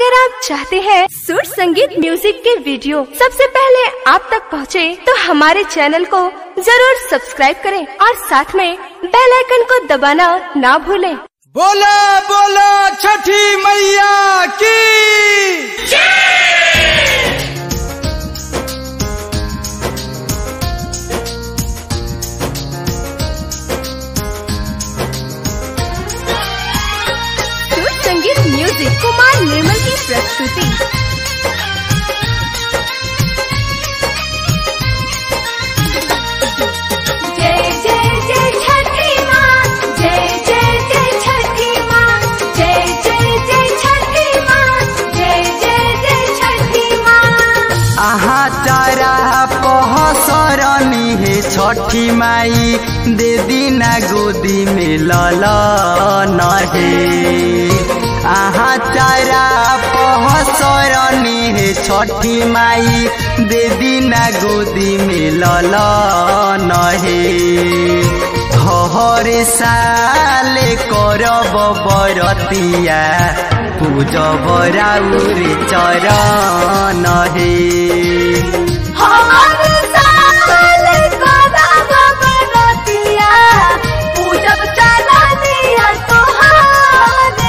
अगर आप चाहते हैं सुर संगीत म्यूजिक के वीडियो सबसे पहले आप तक पहुंचे, तो हमारे चैनल को जरूर सब्सक्राइब करें और साथ में बेल आइकन को दबाना ना भूलें। बोला बोला छठी मैया की सुर संगीत म्यूजिक कुमार निर्मल की प्रस्तुति जय जय जय छठी माँ जय जय जय छठी माँ जय जय जय छठी माँ जय जय जय छठी माँ आहा चारा पहसरनी हे छठी माई दे दीना गोदी में लल नहे आहा चारा पहसरनी हे छठी माई दे दीना गोदी में लल नहे हर साले करब बरतिया पूजब राउर चरण हे हमार साल करब बरतिया, पूजब चरनिया तोहारे।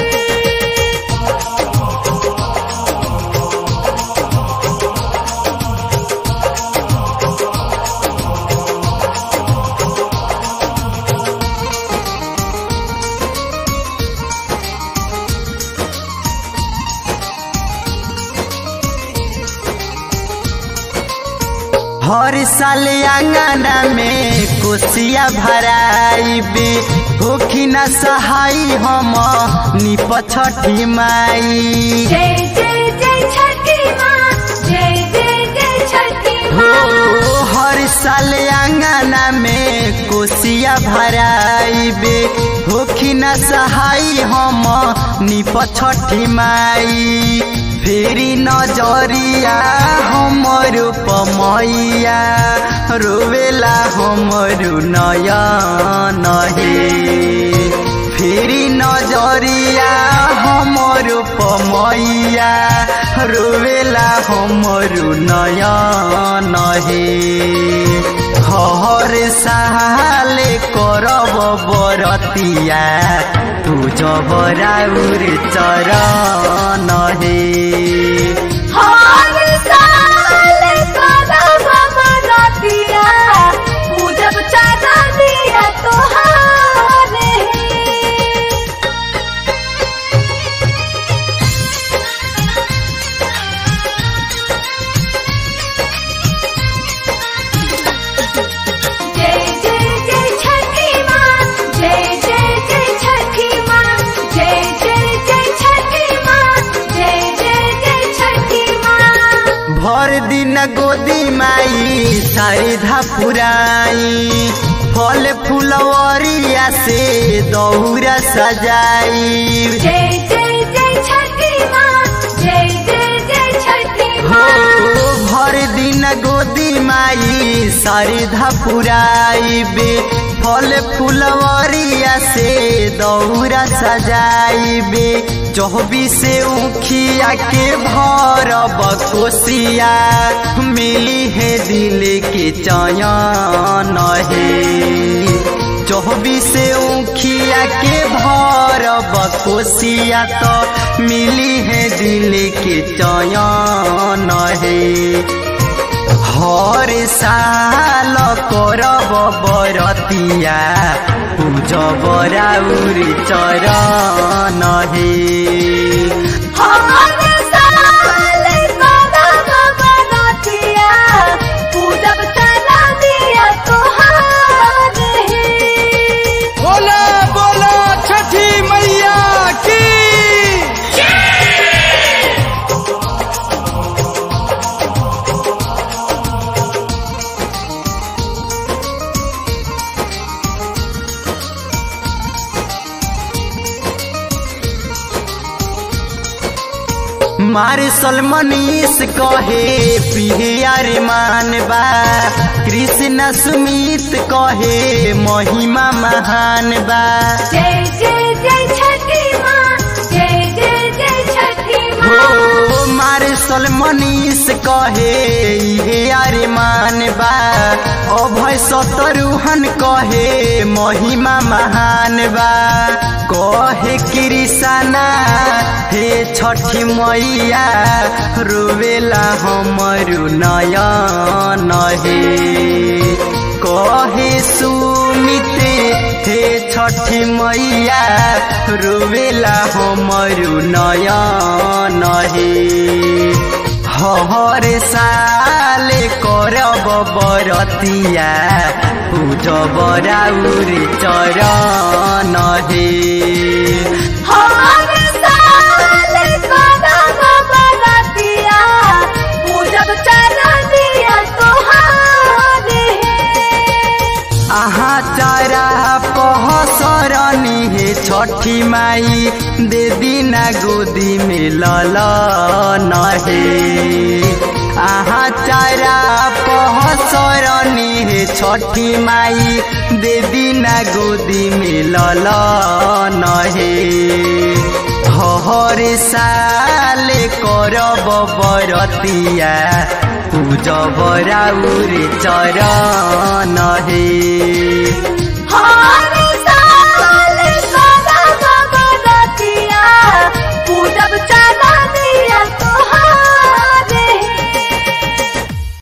हर साल आंगना में कोसिया भराइबे होखी न सहाई हम निप छठी माई जय जय जय छठी माँ जय जय जय छठी हो माँ हर साल आंगना में कोसिया भराइबे होखी न सहाई हम निप छठी माई फेरी नजरिया हमर पमैया रोवेला हमर नयन हे फेरी नजरिया हमर पमैया रोवेला हमर नयन हे हर साले करब बरतिया तू जबराउर चरण हे हर साल करब बरतिया, पूजब चरनिया तोहारे। जय जय जय छठी माँ जय जय जय छठी माँ जय जय जय छठी माँ जय जय जय छठी माँ भर दिन गोदी माई सारिधा पुराई फल फुलवरिया से दौरा सजाई जय जय जय छठी माँ जय जय जय छठी हो माँ भर दिन गोदी माई सारिधा पुराइबे फल फुलवरिया से दौरा सजाइबे चौबीसे उखिया के भरब कोसिया मिली है दिल के चयन हे चौबीसे उखिया के भरब कोसिया तो मिली है दिल के चयन हे हर साल करब बरतिया पूजब राउर चरण हे हर साल करब बरतिया, पूजब चरनिया तोहारे। बोला बोला छठी मैया की मारे सलमनीस कहे पिहियार मान बा कृष्ण सुमित कहे महिमा महान बा जय जय जय छठी माँ जय जय जय छठी हो मनीष कहे इहे अरमान बा अभय सतरुहन कहे महिमा महान बा कहे कृष्णा हे छठी मैया रोवेला हमरु नयन हे कहे सुमित हे छठी मैया रोवेला हमरु नयन हे हर साल करब बरतिया पूजब राउर चरण हे हर साल करब बरतिया, पूजब चरनिया तोहार हे। आहा चारा कह सरनी हे छठी माई दे दीना गोदी में लल नहे आहा चारा कह सरनी हे छठी माई दे दीना गोदी में लल नहे हर साल करब बरतिया पूजब राउर चरण हे हर